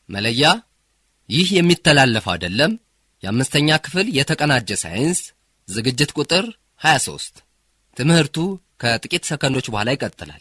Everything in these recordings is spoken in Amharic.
መለያ ይህ የሚተላለፍ አይደለም። የአምስተኛ ክፍል የተቀናጀ ሳይንስ ዝግጅት ቁጥር 23 ትምህርቱ ከጥቂት ሰከንዶች በኋላ ይቀጥላል።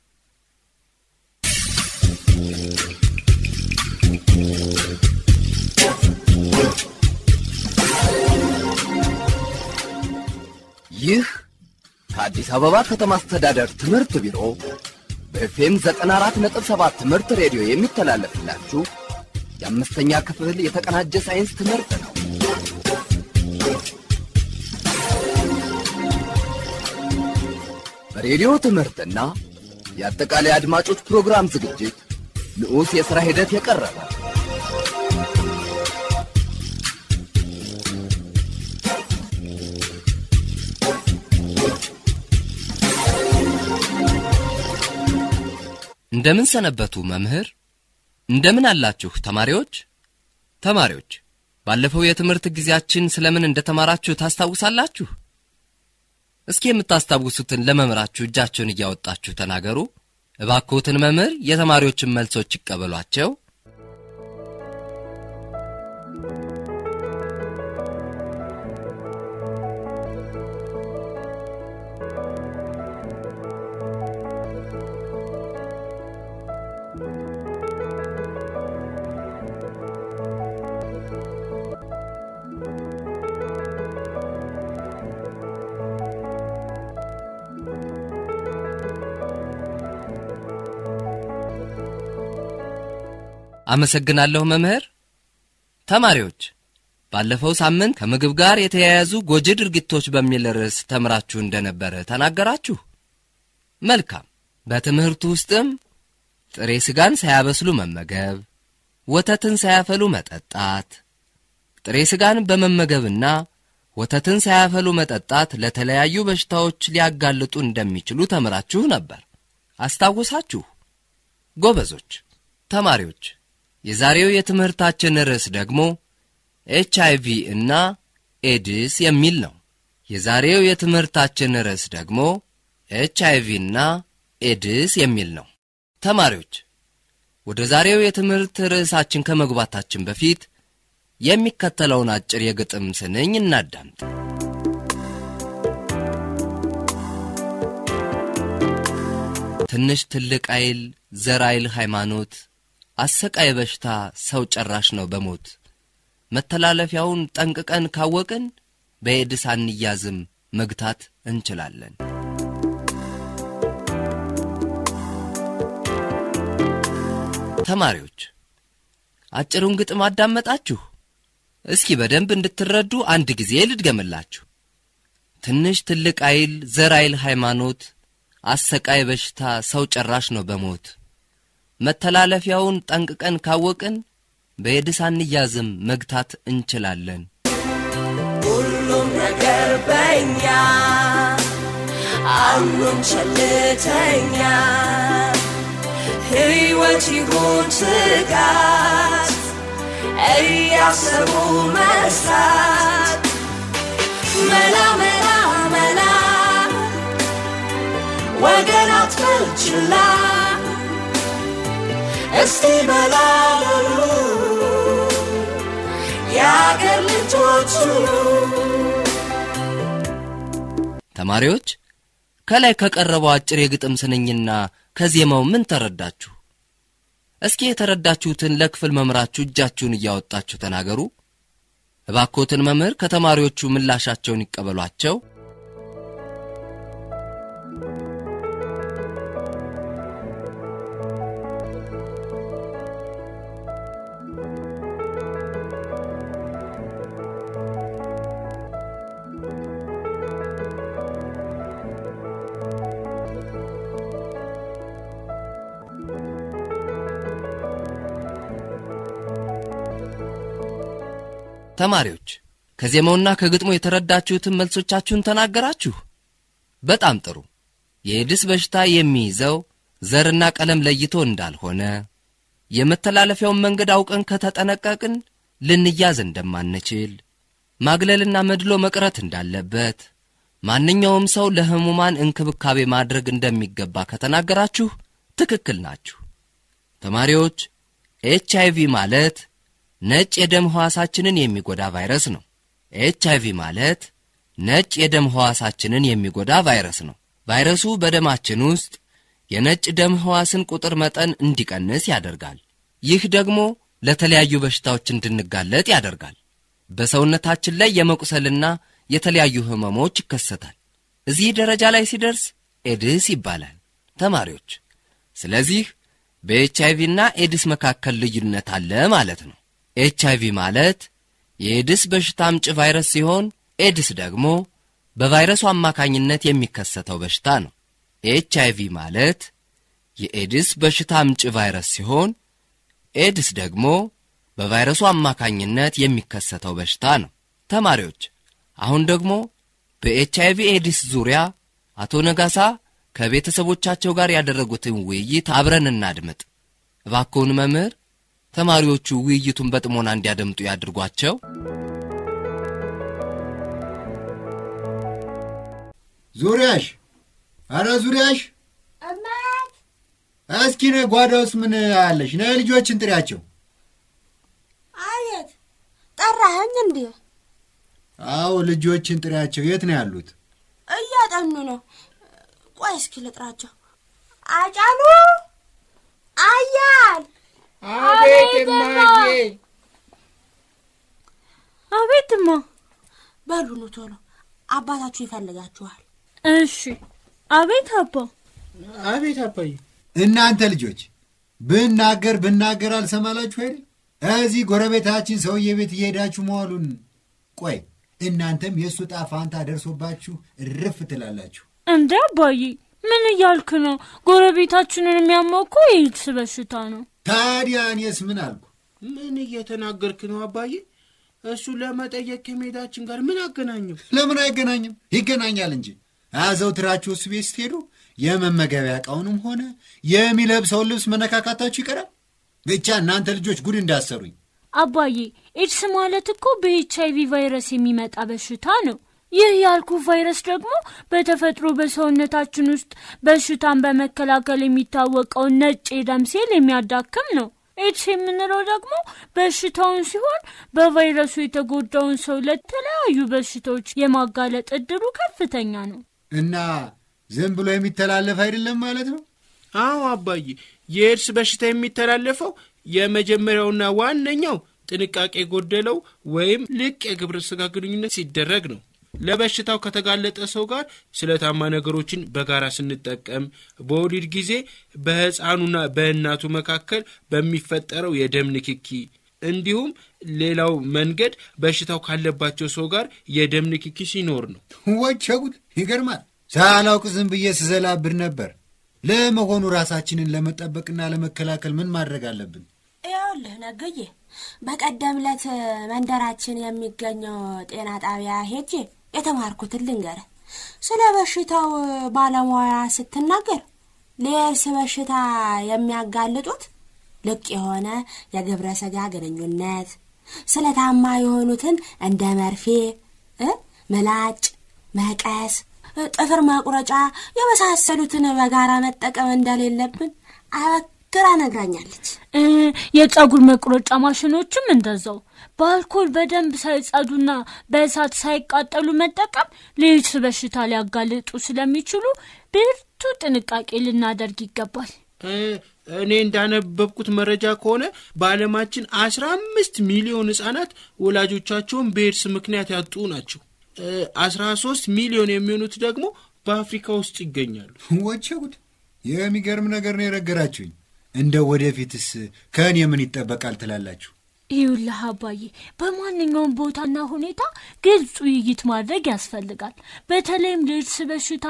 ይህ ከአዲስ አበባ ከተማ አስተዳደር ትምህርት ቢሮ በኤፍኤም 94.7 ትምህርት ሬዲዮ የሚተላለፍላችሁ የአምስተኛ ክፍል የተቀናጀ ሳይንስ ትምህርት ነው። በሬዲዮ ትምህርትና የአጠቃላይ አድማጮች ፕሮግራም ዝግጅት ንዑስ የሥራ ሂደት የቀረበ እንደምን ሰነበቱ መምህር? እንደምን አላችሁ ተማሪዎች? ተማሪዎች ባለፈው የትምህርት ጊዜያችን ስለምን እንደተማራችሁ ታስታውሳላችሁ? እስኪ የምታስታውሱትን ለመምህራችሁ እጃቸውን እያወጣችሁ ተናገሩ። እባክዎትን መምህር የተማሪዎችን መልሶች ይቀበሏቸው። አመሰግናለሁ መምህር። ተማሪዎች ባለፈው ሳምንት ከምግብ ጋር የተያያዙ ጎጂ ድርጊቶች በሚል ርዕስ ተምራችሁ እንደነበረ ተናገራችሁ። መልካም። በትምህርቱ ውስጥም ጥሬ ሥጋን ሳያበስሉ መመገብ፣ ወተትን ሳያፈሉ መጠጣት፣ ጥሬ ሥጋን በመመገብና ወተትን ሳያፈሉ መጠጣት ለተለያዩ በሽታዎች ሊያጋልጡ እንደሚችሉ ተምራችሁ ነበር። አስታወሳችሁ? ጎበዞች ተማሪዎች የዛሬው የትምህርታችን ርዕስ ደግሞ ኤች አይ ቪ እና ኤድስ የሚል ነው። የዛሬው የትምህርታችን ርዕስ ደግሞ ኤች አይ ቪ እና ኤድስ የሚል ነው። ተማሪዎች ወደ ዛሬው የትምህርት ርዕሳችን ከመግባታችን በፊት የሚከተለውን አጭር የግጥም ስንኝ እናዳምጥ። ትንሽ ትልቅ አይል ዘር አይል ሃይማኖት አሰቃይ በሽታ ሰው ጨራሽ ነው በሞት መተላለፊያውን ጠንቅቀን ካወቅን በኤድስ አንያዝም መግታት እንችላለን። ተማሪዎች አጭሩን ግጥም አዳመጣችሁ? እስኪ በደንብ እንድትረዱ አንድ ጊዜ ልድገምላችሁ። ትንሽ ትልቅ አይል ዘር አይል ሃይማኖት አሰቃይ በሽታ ሰው ጨራሽ ነው በሞት መተላለፊያውን ጠንቅቀን ካወቅን በኤድስ አንያዝም መግታት እንችላለን። ሁሉም ነገር በኛ አሉን ቸልተኛ ሕይወት ይሁን ስጋት እያሰቡ መስራት መላ መላ መላ ወገን አትበል ችላ እስቲ በላሉ የአገር ልጆች ሁሉ ተማሪዎች ከላይ ከቀረበው አጭር የግጥም ስንኝና ከዜማው ምን ተረዳችሁ? እስኪ የተረዳችሁትን ለክፍል መምህራችሁ እጃችሁን እያወጣችሁ ተናገሩ። እባክዎትን መምህር ከተማሪዎቹ ምላሻቸውን ይቀበሏቸው። ተማሪዎች ከዜማውና ከግጥሙ የተረዳችሁትን መልሶቻችሁን ተናገራችሁ። በጣም ጥሩ። የኤድስ በሽታ የሚይዘው ዘርና ቀለም ለይቶ እንዳልሆነ፣ የመተላለፊያውን መንገድ አውቀን ከተጠነቀቅን ልንያዝ እንደማንችል፣ ማግለልና መድሎ መቅረት እንዳለበት፣ ማንኛውም ሰው ለሕሙማን እንክብካቤ ማድረግ እንደሚገባ ከተናገራችሁ ትክክል ናችሁ። ተማሪዎች ኤች አይቪ ማለት ነጭ የደም ሕዋሳችንን የሚጎዳ ቫይረስ ነው። ኤች አይቪ ማለት ነጭ የደም ሕዋሳችንን የሚጎዳ ቫይረስ ነው። ቫይረሱ በደማችን ውስጥ የነጭ ደም ሕዋስን ቁጥር መጠን እንዲቀንስ ያደርጋል። ይህ ደግሞ ለተለያዩ በሽታዎች እንድንጋለጥ ያደርጋል። በሰውነታችን ላይ የመቁሰልና የተለያዩ ህመሞች ይከሰታል። እዚህ ደረጃ ላይ ሲደርስ ኤድስ ይባላል። ተማሪዎች፣ ስለዚህ በኤች አይቪና ኤድስ መካከል ልዩነት አለ ማለት ነው። ኤች አይቪ ማለት የኤድስ በሽታ አምጪ ቫይረስ ሲሆን ኤድስ ደግሞ በቫይረሱ አማካኝነት የሚከሰተው በሽታ ነው። ኤች አይቪ ማለት የኤድስ በሽታ አምጪ ቫይረስ ሲሆን ኤድስ ደግሞ በቫይረሱ አማካኝነት የሚከሰተው በሽታ ነው። ተማሪዎች አሁን ደግሞ በኤች አይቪ ኤድስ ዙሪያ አቶ ነጋሳ ከቤተሰቦቻቸው ጋር ያደረጉትን ውይይት አብረን እናድምጥ። እባክዎን መምህር ተማሪዎቹ ውይይቱን በጥሞና እንዲያደምጡ ያድርጓቸው። ዙሪያሽ፣ አረ ዙሪያሽ፣ እማት እስኪ ነ ጓዳ ውስጥ ምን አለሽ? ነ ልጆችን ጥሪያቸው። አቤት ጠራኸኝ እንዴ? አዎ ልጆችን ጥሪያቸው። የት ነው ያሉት? እያጠኑ ነው። ቆይ እስኪ ልጥራቸው። አጫሉ አያል አቤት እማዬ። አቤትማ። በሉ ኑ ቶሎ፣ አባታችሁ ይፈልጋችኋል። እሺ። አቤት አባ። አቤት አባዬ። እናንተ ልጆች ብናገር ብናገር አልሰማላችሁ አይደል? እዚህ ጎረቤታችን ሰውዬ ቤት እየሄዳችሁ መዋሉን። ቆይ እናንተም የእሱ ዕጣ ፋንታ ደርሶባችሁ እርፍ ትላላችሁ። እንደ አባዬ ምን እያልክ ነው? ጎረቤታችንን የሚያመው እኮ የኤድስ በሽታ ነው። ታዲያ እኔስ ምን አልኩ? ምን እየተናገርክ ነው አባዬ? እሱ ለመጠየቅ ከመሄዳችን ጋር ምን አገናኘው? ለምን አይገናኝም? ይገናኛል እንጂ አዘውትራችሁ እሱ ቤት ስትሄዱ የመመገቢያ ዕቃውንም ሆነ የሚለብሰውን ልብስ መነካካታችሁ ይቀራል። ብቻ እናንተ ልጆች ጉድ እንዳሰሩኝ። አባዬ ኤድስ ማለት እኮ በኤች አይቪ ቫይረስ የሚመጣ በሽታ ነው። ይህ ያልኩ ቫይረስ ደግሞ በተፈጥሮ በሰውነታችን ውስጥ በሽታን በመከላከል የሚታወቀውን ነጭ የደም ሴል የሚያዳክም ነው። ኤድስ የምንለው ደግሞ በሽታውን ሲሆን በቫይረሱ የተጎዳውን ሰው ለተለያዩ በሽታዎች የማጋለጥ እድሉ ከፍተኛ ነው። እና ዝም ብሎ የሚተላለፍ አይደለም ማለት ነው። አዎ አባዬ፣ የኤድስ በሽታ የሚተላለፈው የመጀመሪያውና ዋነኛው ጥንቃቄ የጎደለው ወይም ልቅ የግብረ ሥጋ ግንኙነት ሲደረግ ነው። ለበሽታው ከተጋለጠ ሰው ጋር ስለታማ ነገሮችን በጋራ ስንጠቀም፣ በወሊድ ጊዜ በሕፃኑና በእናቱ መካከል በሚፈጠረው የደም ንክኪ እንዲሁም ሌላው መንገድ በሽታው ካለባቸው ሰው ጋር የደም ንክኪ ሲኖር ነው። ወቸ ጉድ! ይገርማል። ሳላውቅ ዝም ብዬ ስዘላብድ ነበር። ለመሆኑ ራሳችንን ለመጠበቅና ለመከላከል ምን ማድረግ አለብን? ይኸውልህ ነገዬ፣ በቀደም ዕለት መንደራችን የሚገኘው ጤና ጣቢያ ሄጄ የተማርኩትን ልንገርህ። ስለ በሽታው ባለሙያ ስትናገር ለኤድስ በሽታ የሚያጋልጡት ልቅ የሆነ የግብረ ሥጋ ግንኙነት፣ ስለታማ የሆኑትን እንደ መርፌ እ ምላጭ፣ መቀስ፣ ጥፍር መቁረጫ የመሳሰሉትን በጋራ መጠቀም እንደሌለብን አበክራ ነግራኛለች። እ የጸጉር መቁረጫ ማሽኖችም እንደዛው በአልኮል በደንብ ሳይጸዱና በእሳት ሳይቃጠሉ መጠቀም ለኤድስ በሽታ ሊያጋልጡ ስለሚችሉ ብርቱ ጥንቃቄ ልናደርግ ይገባል። እ እኔ እንዳነበብኩት መረጃ ከሆነ በዓለማችን አስራ አምስት ሚሊዮን ሕፃናት ወላጆቻቸውን በኤድስ ምክንያት ያጡ ናቸው። አስራ ሶስት ሚሊዮን የሚሆኑት ደግሞ በአፍሪካ ውስጥ ይገኛሉ። ወቸ ጉድ! የሚገርም ነገር ነው የነገራችሁኝ። እንደ ወደፊትስ ከእኔ ምን ይጠበቃል ትላላችሁ? ይኸውልህ አባዬ፣ በማንኛውም ቦታና ሁኔታ ግልጽ ውይይት ማድረግ ያስፈልጋል። በተለይም ለኤድስ በሽታ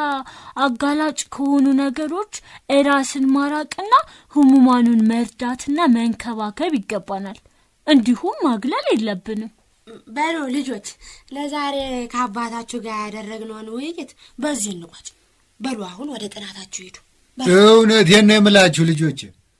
አጋላጭ ከሆኑ ነገሮች ራስን ማራቅና ህሙማኑን መርዳትና መንከባከብ ይገባናል። እንዲሁም ማግለል የለብንም። በሉ ልጆች፣ ለዛሬ ከአባታችሁ ጋር ያደረግነውን ውይይት በዚህ እንቋጭ። በሉ አሁን ወደ ጥናታችሁ ሂዱ። እውነቴን ነው የምላችሁ ልጆች፣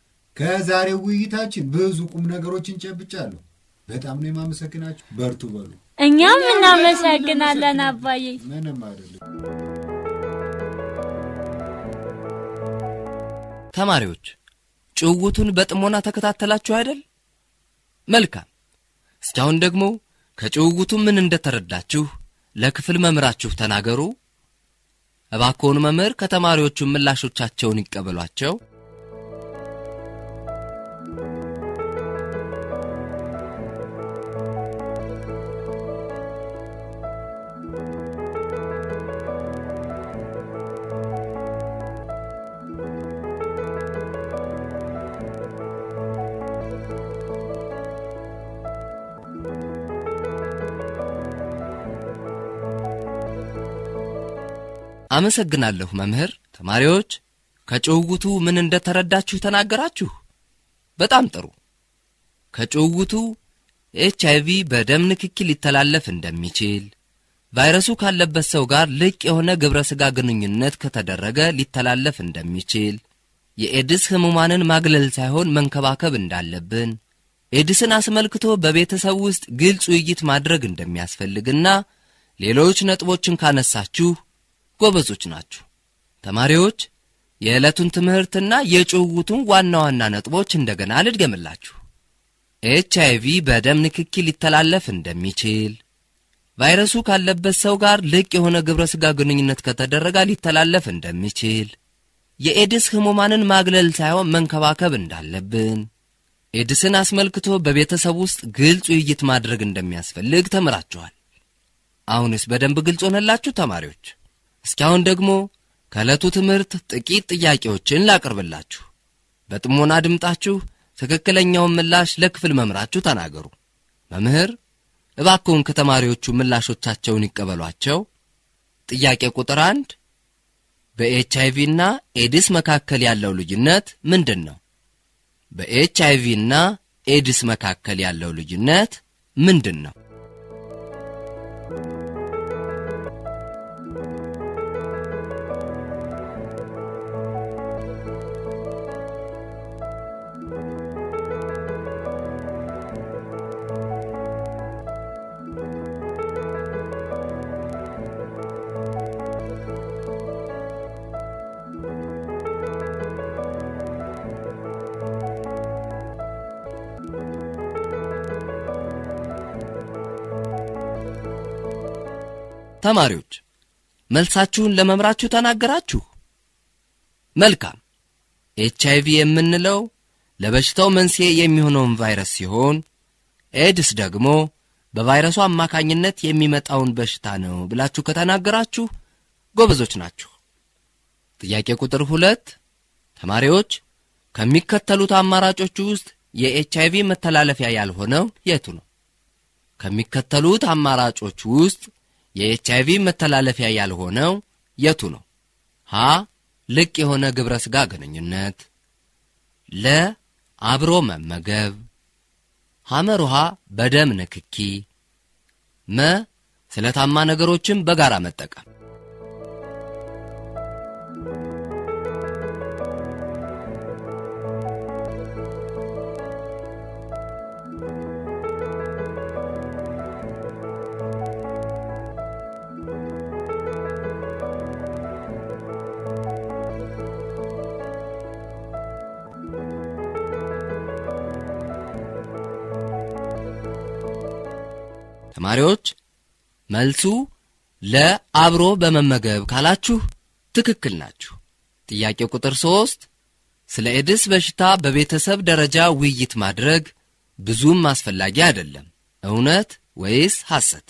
ከዛሬው ውይይታችን ብዙ ቁም ነገሮችን ጨብጫለሁ። በጣም ነው የማመሰግናችሁ። በርቱ በሉ። እኛም እናመሰግናለን አባዬ። ምንም አይደለም። ተማሪዎች ጭውውቱን በጥሞና ተከታተላችሁ አይደል? መልካም። እስካሁን ደግሞ ከጭውውቱ ምን እንደተረዳችሁ ለክፍል መምህራችሁ ተናገሩ። እባክዎን መምህር ከተማሪዎቹ ምላሾቻቸውን ይቀበሏቸው። አመሰግናለሁ መምህር። ተማሪዎች ከጭውውቱ ምን እንደተረዳችሁ ተናገራችሁ። በጣም ጥሩ። ከጭውውቱ ኤች አይቪ በደም ንክኪ ሊተላለፍ እንደሚችል፣ ቫይረሱ ካለበት ሰው ጋር ልቅ የሆነ ግብረ ሥጋ ግንኙነት ከተደረገ ሊተላለፍ እንደሚችል፣ የኤድስ ሕሙማንን ማግለል ሳይሆን መንከባከብ እንዳለብን፣ ኤድስን አስመልክቶ በቤተሰብ ውስጥ ግልጽ ውይይት ማድረግ እንደሚያስፈልግና ሌሎች ነጥቦችን ካነሳችሁ ጎበዞች ናችሁ። ተማሪዎች የዕለቱን ትምህርትና የጭውውቱን ዋና ዋና ነጥቦች እንደገና ልድገምላችሁ። ኤች አይቪ በደም ንክኪ ሊተላለፍ እንደሚችል፣ ቫይረሱ ካለበት ሰው ጋር ልቅ የሆነ ግብረ ሥጋ ግንኙነት ከተደረገ ሊተላለፍ እንደሚችል፣ የኤድስ ሕሙማንን ማግለል ሳይሆን መንከባከብ እንዳለብን፣ ኤድስን አስመልክቶ በቤተሰብ ውስጥ ግልጽ ውይይት ማድረግ እንደሚያስፈልግ ተምራችኋል። አሁንስ በደንብ ግልጽ ሆነላችሁ ተማሪዎች? እስካሁን ደግሞ ከዕለቱ ትምህርት ጥቂት ጥያቄዎችን ላቅርብላችሁ። በጥሞና ድምጣችሁ ትክክለኛውን ምላሽ ለክፍል መምህራችሁ ተናገሩ። መምህር እባክዎን ከተማሪዎቹ ምላሾቻቸውን ይቀበሏቸው። ጥያቄ ቁጥር አንድ በኤች አይቪ እና ኤድስ መካከል ያለው ልዩነት ምንድን ነው? በኤች አይቪ እና ኤድስ መካከል ያለው ልዩነት ምንድን ነው? ተማሪዎች መልሳችሁን ለመምራችሁ ተናገራችሁ። መልካም። ኤች አይቪ የምንለው ለበሽታው መንስኤ የሚሆነውን ቫይረስ ሲሆን ኤድስ ደግሞ በቫይረሱ አማካኝነት የሚመጣውን በሽታ ነው ብላችሁ ከተናገራችሁ ጎበዞች ናችሁ። ጥያቄ ቁጥር ሁለት ተማሪዎች ከሚከተሉት አማራጮች ውስጥ የኤች አይቪ መተላለፊያ ያልሆነው የቱ ነው? ከሚከተሉት አማራጮች ውስጥ የኤች አይቪ መተላለፊያ ያልሆነው የቱ ነው? ሀ ልቅ የሆነ ግብረ ሥጋ ግንኙነት፣ ለ አብሮ መመገብ፣ ሐመር ውሃ በደም ንክኪ፣ መ ስለታማ ነገሮችን በጋራ መጠቀም። ተማሪዎች መልሱ ለአብሮ በመመገብ ካላችሁ ትክክል ናችሁ። ጥያቄ ቁጥር ሦስት ስለ ኤድስ በሽታ በቤተሰብ ደረጃ ውይይት ማድረግ ብዙም አስፈላጊ አይደለም፣ እውነት ወይስ ሐሰት?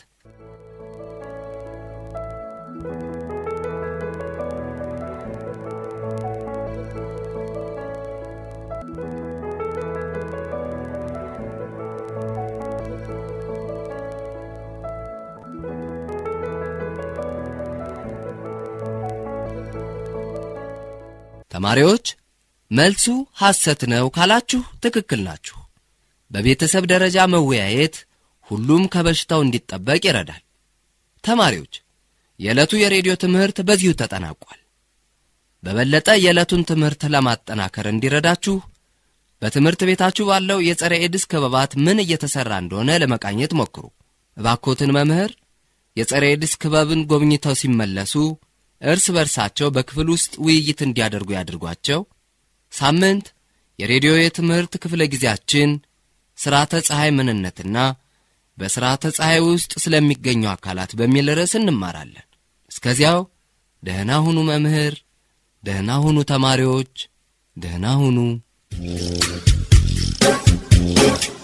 ተማሪዎች መልሱ ሐሰት ነው ካላችሁ ትክክል ናችሁ። በቤተሰብ ደረጃ መወያየት ሁሉም ከበሽታው እንዲጠበቅ ይረዳል። ተማሪዎች የዕለቱ የሬዲዮ ትምህርት በዚሁ ተጠናቋል። በበለጠ የዕለቱን ትምህርት ለማጠናከር እንዲረዳችሁ በትምህርት ቤታችሁ ባለው የጸረ ኤድስ ክበባት ምን እየተሠራ እንደሆነ ለመቃኘት ሞክሩ። እባኮትን መምህር የጸረ ኤድስ ክበብን ጎብኝተው ሲመለሱ እርስ በርሳቸው በክፍል ውስጥ ውይይት እንዲያደርጉ ያድርጓቸው። ሳምንት የሬዲዮ የትምህርት ክፍለ ጊዜያችን ሥርዓተ ፀሐይ ምንነትና በሥርዓተ ፀሐይ ውስጥ ስለሚገኙ አካላት በሚል ርዕስ እንማራለን። እስከዚያው ደህና ሁኑ መምህር፣ ደህና ሁኑ ተማሪዎች፣ ደህና ሁኑ።